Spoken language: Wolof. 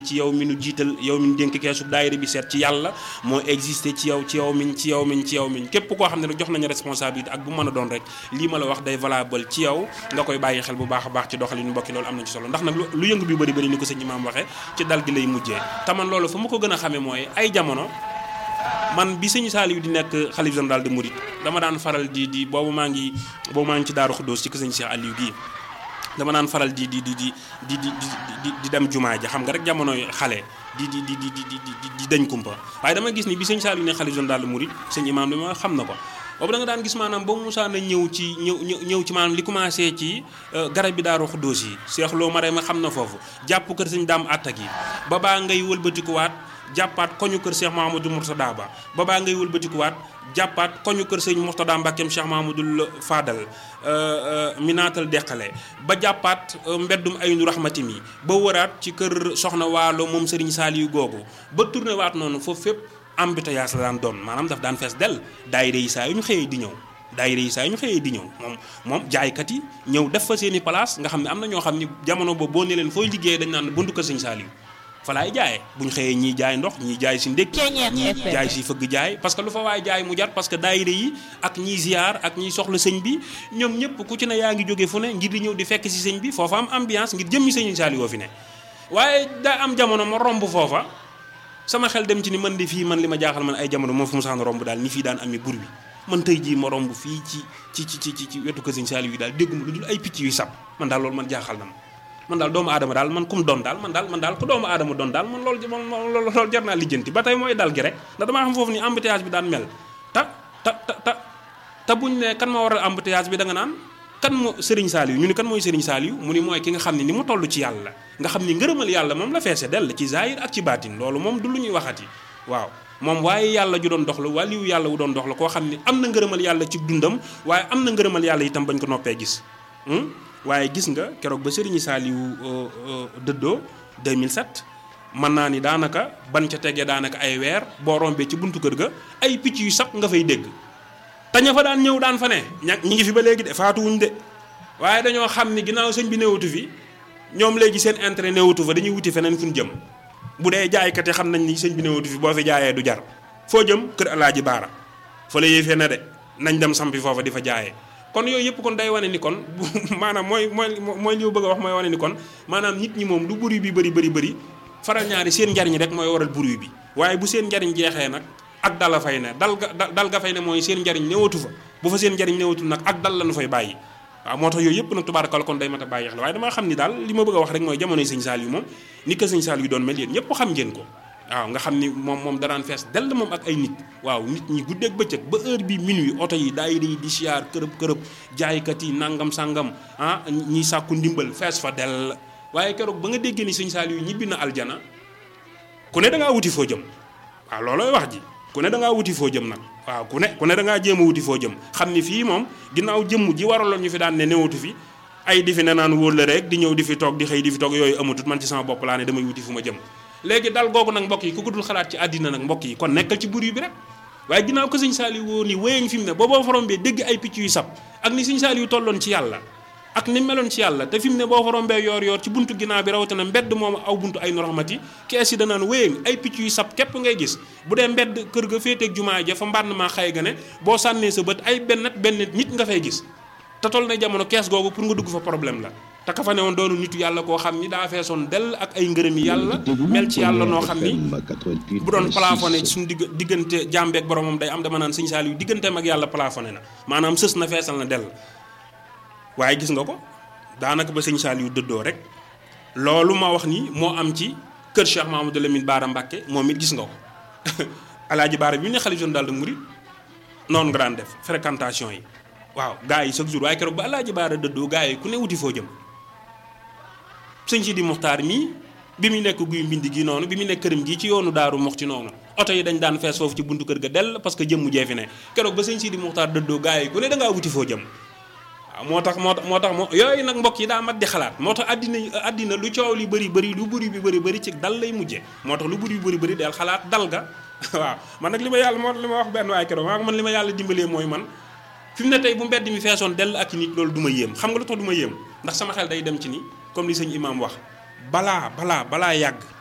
ci yow mi nu jiital yow mi nu dénk keesu daayira bi seet ci yàlla moo existé ci yow ci yow min ci yow min ci yow min képp koo xam ne nag jox nañu responsabilité ak bu mën a doon rek lii ma la wax day valable ci yow nga koy bàyyi xel bu baax a baax ci doxalin mbokki loolu am na ci solo ndax nag lu yëngu bi bëri bëri ni ko sëñ imaam waxee ci dal gi lay mujjee te man loolu fa ma ko gën a xamee mooy ay jamono man bi sëñ Saliou di nekk xalif général de Mouride dama daan faral di di boobu maa ngi boobu maa ngi ci Daaru Xuddoos ci ko sëñ Cheikh Aliou gii dama naan faral di di di di di di di di dem jumaa ja xam nga rek jamonoy xale di di di di di di di dañ kumpa waaye dama gis ni bi sëñ Saliou ne xalif général de Mouride sëñ imaam dama xam na ko boobu da nga daan gis maanaam ba Moussa na ñëw ci ñëw ñëw ci maanaam li commencé ci garab bi Daaru Xuddoos yi Cheikh Lo ma ma xam na foofu jàpp kër sëñ daam attak yi ba baa ngay wëlbatikuwaat jàppaat koñu kër Cheikh Mahamadou Mourtada Ba ba baa ngay wëlbatikuwaat jàppaat koñu kër sëñ Mourtada Mbakkeem Cheikh Mahamadou Fadal minaatal deqale ba jàppaat mbeddum aynu rahmati mi ba wëraat ci kër soxna waalo moom Serigne Saliou googu ba tourné waat noonu foofu fépp embouteillage la daan doon maanaam daf daan fees del daayira yi saa yu ñu xëyee di ñëw daayira yi saa yu ñu xëyee di ñëw moom moom jaaykat yi ñëw def fa seeni place nga xam ne am na ñoo xam ni jamono boobu boo ne leen fooy liggéeyee dañ naan buntu kër sëñ Saliou fa laay jaayee bu ñu xëyee ñii jaay ndox ñii jaay si ndékki ñii jaay si fëgg jaay parce que lu fa waay jaay mu jar parce que daayira yi ak ñiy ziar ak ñiy soxla sëñ bi ñoom ñëpp ku ci ne yaa ngi jóge fu ne ngir di ñëw di fekk si sëñ bi foofa am ambiance ngir jëmmi sëñ Saliou fi ne waaye daa am jamono ma romb foofa sama xel dem ci ni man de fii man li ma jaaxal man ay jamono moom fu mu saan romb daal ni fii daan amee bur bi man tey jii ma romb fii ci ci ci ci ci wetu kër sëñ Saliou yi daal dégguma lu dul ay picc yu sab man daal loolu man jaaxal na ma man daal doomu aadama daal man kum doon daal man daal man daal ku doomu aadama doon daal man loolu loolu loolu jar naa lijjanti ba tey mooy dal gi rek ndax damaa xam foofu ni embouteillage bi daan mel ta ta ta ta te buñ ne kan moo waral embouteillage bi da nga naan kan moo Serigne Saliou ñu ni kan mooy Serigne Saliou mu ni mooy ki nga xam ne ni mu toll ci yàlla nga xam ni ngërëmal yàlla moom la feese dell ci zahir ak ci baatin loolu moom du lu ñuy waxati waaw moom waaye yàlla ju doon dox la waliyu yàlla wu doon dox la koo xam ni am na ngërëmal yàlla ci dundam waaye am na ngërëmal yàlla itam bañ ko noppee gis waaye gis nga keroog ba Serigne Saliou dëddoo 2007 mën naa ni daanaka ban ca tegee daanaka ay weer boo rombee ci buntu kër ga ay picc yu sab nga fay dégg te ña fa daan ñëw daan fa ne ña ñi ngi fi ba léegi de faatuwuñ de waaye dañoo xam ni ginnaaw sëñ bi newatu fi ñoom léegi seen intérêt newatu fa dañuy wuti feneen fu ñu jëm bu dee jaaykat yi xam nañ ni sëñ bi newatu fi boo fi jaayee du jar foo jëm kër alaaji baara fa la yëfee na de nañ dem sampi foofa di fa jaayee kon yooyu yëpp kon day wane ni kon maanaam mooy mooy mooy li ma bëgg a wax mooy wane ni kon maanaam nit ñi moom lu bruit bi bëri bëri bëri faral ñaari seen njariñ rek mooy waral bruit bi waaye bu seen njariñ jeexee nag ak dal la fay ne dal ga dal ga fay ne mooy seen njariñ newatu fa bu fa seen njariñ newatul nag ak dal lañu fay bàyyi waaw moo tax yooyu yëpp nag tubaarakal kon day mat a bàyyi xel waaye damaa xam ni daal li ma bëgg a wax rek mooy jamonoy sëñ Saliou moom ni ko sëñ Saliou doon mel yéen ñëpp xam ngeen ko waaw nga xam ni moom moom daraan fees dell moom ak ay nit waaw nit ñi guddeeg bëccëg ba heure bi minuit oto yi daayira yi di siyaar kërëb kërëb jaaykat yi nangam sangam ah ñiy sàkku ndimbal fees fa dell waaye keroog ba nga déggee ni sëñ Saliou ñibbi na aljana ku ne da ngaa wuti foo jëm waaw loolooy wax ji ku ne da ngaa wuti foo jëm nag waaw ku ne ku ne da ngaa jéem a wuti foo jëm xam ni fii moom ginnaaw jëmm ji waraloon ñu fi daan ne newatu fi ay di fi ne naan wóor la rek di ñëw di fi toog di xëy di fi toog yooyu amatut man ci sama bopp laa ne damay wuti fu ma jëm léegi dal googu nag mbokk yi ku ko dul xalaat ci àddina nag mbokk yi kon nekkal ci buri bi rek waaye ginnaaw ko sëñ Saliou woo ni wéyeñ fi mu ne booboo forom bee dégg ay picc yu sab ak ni sëñ Saliou tolloon ci yàlla ak ni meloon ci yàlla te fi mu ne boo forom bee yoor yoor ci buntu ginnaaw bi rawatina mbedd moom aw buntu ay nu raxmati kees yi danaan wéyeñ ay picc yu sab képp ngay gis bu dee mbedd kër ga féeteeg jumaa ja fa mbànn maa xëy ga ne boo sànnee sa bët ay benn benn nit nga fay gis te toll na jamono kees googu pour nga dugg fa problème la te ka fa ne woon doonu nitu yàlla koo xam ni daa feesoon dell ak ay ngërëmi yàlla mel ci yàlla noo xam ni bu doon plafonné suñu digg diggante jàmbeek boromam day am dama naan sëñ Saliou digganteem ak yàlla plafonné na maanaam sës na feesal na dell waaye gis nga ko daanaka ba sëñ Saliou dëddoo rek loolu ma wax ni moo am ci kër Cheikh Mahamadou Lamine Baara Mbacke moom it gis nga ko alaaji Baara bi mu ne xalifa général des mourides noonu nga daan def fréquentation yi waaw gars yi chaque jour waaye keroog ba alaaji Baara dëddoo gars yi ku ne wuti foo jëm sëñ Sidi Muxtaar mii bi mu nekk guy mbind gi noonu bi mu nekk këram gi ci yoonu daaru mox ci noonu oto yi dañ daan fees foofu ci buntu kër ga dell parce que jëmmu jee fi ne keroog ba sëñ Sidi Muxtaar dëddoo gars yi ku ne da ngaa wuti foo jëm waaw moo tax moo tax moo tax moo yooyu nag mbokk yi daa mat di xalaat moo tax àddina àddina lu coow li bëri bëri lu bëri bi bëri bëri ci dal lay mujje moo tax lu bëri bi bëri bëri del xalaat dal ga waaw man nag li ma yàlla moo li ma wax benn waaye keroog maa man li ma yàlla dimbalee mooy man fi mu ne tey bu mbedd mi feesoon dell ak nit loolu du ma yéem xam nga lu tax du ma yéem ndax sama xel day dem ci ni comme li sëñ imaam wax balaa balaa balaa yàgg